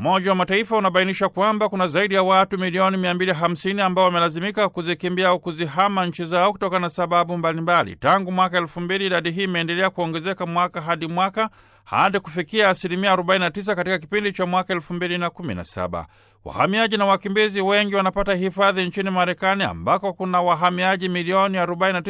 Umoja wa Mataifa unabainisha kwamba kuna zaidi ya watu milioni 250 ambao wamelazimika kuzikimbia au kuzihama nchi zao kutokana na sababu mbalimbali. Tangu mwaka 2000 idadi hii imeendelea kuongezeka mwaka hadi mwaka hadi kufikia asilimia 49 katika kipindi cha mwaka 2017. Wahamiaji na wakimbizi wengi wanapata hifadhi nchini Marekani ambako kuna wahamiaji milioni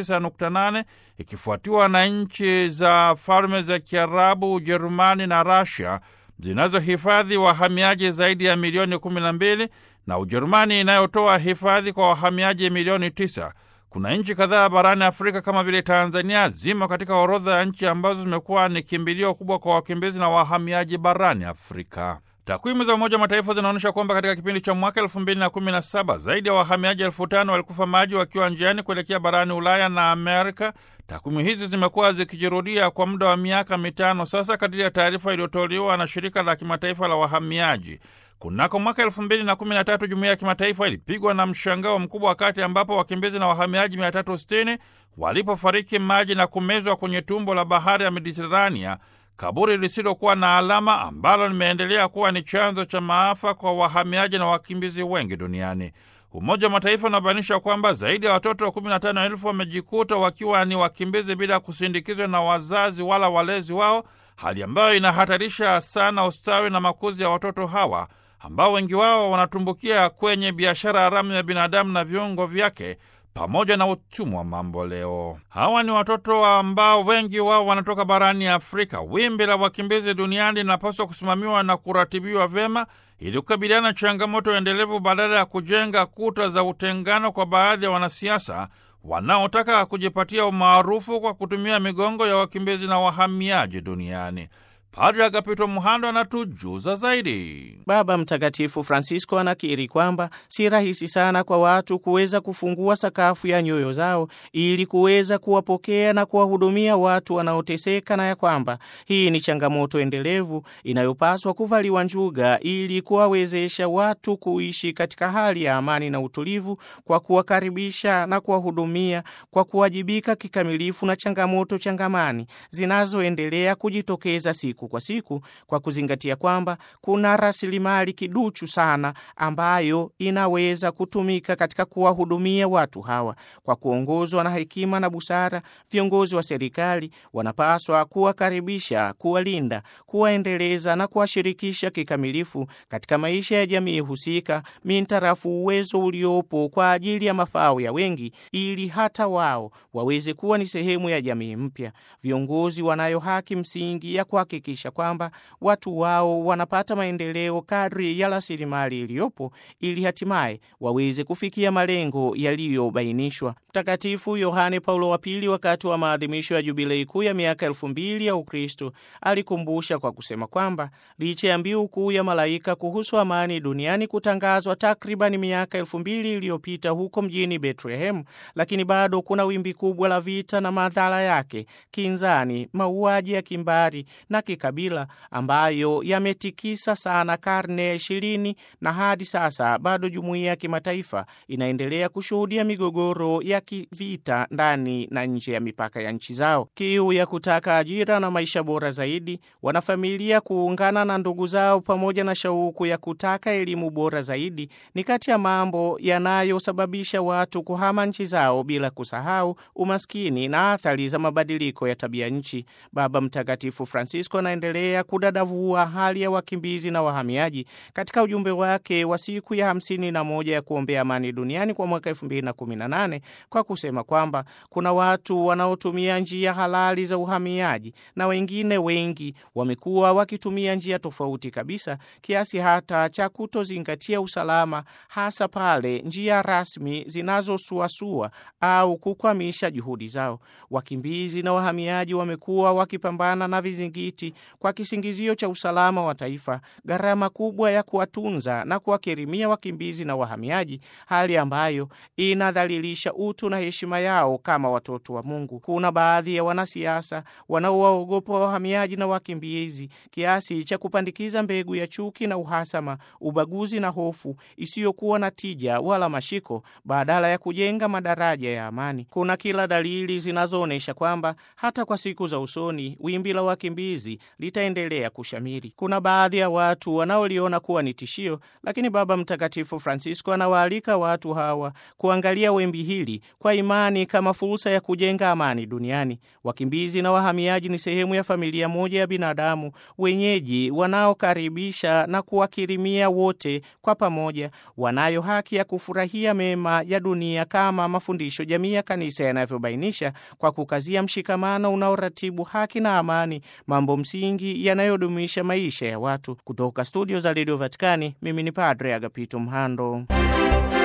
49.8 ikifuatiwa na nchi za Falme za Kiarabu, Ujerumani na Rasia zinazohifadhi wahamiaji zaidi ya milioni 12 na Ujerumani inayotoa hifadhi kwa wahamiaji milioni 9. Kuna nchi kadhaa barani Afrika kama vile Tanzania zimo katika orodha ya nchi ambazo zimekuwa ni kimbilio kubwa kwa wakimbizi na wahamiaji barani Afrika. Takwimu za Umoja wa Mataifa zinaonyesha kwamba katika kipindi cha mwaka elfu mbili na kumi na saba zaidi ya wahamiaji elfu tano walikufa maji wakiwa njiani kuelekea barani Ulaya na Amerika. Takwimu hizi zimekuwa zikijirudia kwa muda wa miaka mitano sasa, kadiri ya taarifa iliyotolewa na shirika la kimataifa la wahamiaji. Kunako mwaka elfu mbili na kumi na tatu jumuiya ya kimataifa ilipigwa na mshangao mkubwa wakati ambapo wakimbizi na wahamiaji mia tatu sitini walipofariki maji na kumezwa kwenye tumbo la bahari ya Mediterania, kaburi lisilokuwa na alama ambalo limeendelea kuwa ni chanzo cha maafa kwa wahamiaji na wakimbizi wengi duniani. Umoja wa Mataifa unabainisha kwamba zaidi ya watoto 15,000 wamejikuta wakiwa ni wakimbizi bila kusindikizwa na wazazi wala walezi wao, hali ambayo inahatarisha sana ustawi na makuzi ya watoto hawa ambao wengi wao wanatumbukia kwenye biashara haramu ya binadamu na viungo vyake pamoja na utumwa mambo leo. Hawa ni watoto ambao wengi wao wanatoka barani Afrika. Wimbi la wakimbizi duniani linapaswa kusimamiwa na kuratibiwa vyema ili kukabiliana na changamoto endelevu badala ya kujenga kuta za utengano kwa baadhi ya wanasiasa wanaotaka kujipatia umaarufu kwa kutumia migongo ya wakimbizi na wahamiaji duniani. Padre Agapito Muhando anatujuza zaidi. Baba Mtakatifu Francisco anakiri kwamba si rahisi sana kwa watu kuweza kufungua sakafu ya nyoyo zao ili kuweza kuwapokea na kuwahudumia watu wanaoteseka, na ya kwamba hii ni changamoto endelevu inayopaswa kuvaliwa njuga ili kuwawezesha watu kuishi katika hali ya amani na utulivu, kwa kuwakaribisha na kuwahudumia, kwa kuwajibika kikamilifu na changamoto changamani zinazoendelea kujitokeza siku kwa siku kwa kuzingatia kwamba kuna rasilimali kiduchu sana ambayo inaweza kutumika katika kuwahudumia watu hawa. Kwa kuongozwa na hekima na busara, viongozi wa serikali wanapaswa kuwakaribisha, kuwalinda, kuwaendeleza na kuwashirikisha kikamilifu katika maisha ya jamii husika mintarafu uwezo uliopo kwa ajili ya mafao ya wengi, ili hata wao waweze kuwa ni sehemu ya jamii mpya. Viongozi wanayo haki msingi ya kuhakikisha kwamba watu wao wanapata maendeleo kadri ya rasilimali iliyopo ili hatimaye waweze kufikia malengo yaliyobainishwa. Mtakatifu Yohane Paulo wa Pili, wakati wa maadhimisho ya jubilei kuu ya miaka elfu mbili ya Ukristo, alikumbusha kwa kusema kwamba licha ya mbiu kuu ya malaika kuhusu amani duniani kutangazwa takribani miaka elfu mbili iliyopita huko mjini Bethlehemu, lakini bado kuna wimbi kubwa la vita na madhara yake, kinzani, mauaji ya kimbari na kikabila ambayo yametikisa sana karne ya ishirini na hadi sasa bado jumuiya ya kimataifa inaendelea kushuhudia migogoro ya kivita ndani na nje ya mipaka ya nchi zao. Kiu ya kutaka ajira na maisha bora zaidi, wanafamilia kuungana na ndugu zao, pamoja na shauku ya kutaka elimu bora zaidi ni kati ya mambo yanayosababisha watu kuhama nchi zao, bila kusahau umaskini na athari za mabadiliko ya tabia nchi. Baba Mtakatifu Francisco anaendelea kudadavua hali ya wakimbizi na wahamiaji katika ujumbe wake wa siku ya hamsini na moja ya kuombea amani duniani kwa mwaka elfu mbili na kumi na nane kwa kusema kwamba kuna watu wanaotumia njia halali za uhamiaji na wengine wengi wamekuwa wakitumia njia tofauti kabisa, kiasi hata cha kutozingatia usalama, hasa pale njia rasmi zinazosuasua au kukwamisha juhudi zao. Wakimbizi na wahamiaji wamekuwa wakipambana na vizingiti kwa kisingizio cha usalama wa taifa, gharama kubwa ya kuwatunza na kuwakirimia wakimbizi na wahamiaji, hali ambayo inadhalilisha utu na heshima yao kama watoto wa Mungu. Kuna baadhi ya wanasiasa wanaowaogopa wahamiaji na wakimbizi kiasi cha kupandikiza mbegu ya chuki na uhasama, ubaguzi na hofu isiyokuwa na tija wala mashiko, badala ya kujenga madaraja ya amani. Kuna kila dalili zinazoonyesha kwamba hata kwa siku za usoni wimbi la wakimbizi litaendelea kushamiri. Kuna baadhi ya watu wanaoliona kuwa ni tishio, lakini Baba Mtakatifu Francisco anawaalika watu hawa kuangalia wimbi hili kwa imani kama fursa ya kujenga amani duniani. Wakimbizi na wahamiaji ni sehemu ya familia moja ya binadamu wenyeji wanaokaribisha na kuwakirimia wote kwa pamoja. Wanayo haki ya kufurahia mema ya dunia kama mafundisho jamii ya kanisa yanavyobainisha, kwa kukazia mshikamano unaoratibu haki na amani, mambo msingi yanayodumisha maisha ya watu. Kutoka studio za redio Vatikani, mimi ni Padre Agapito Mhando.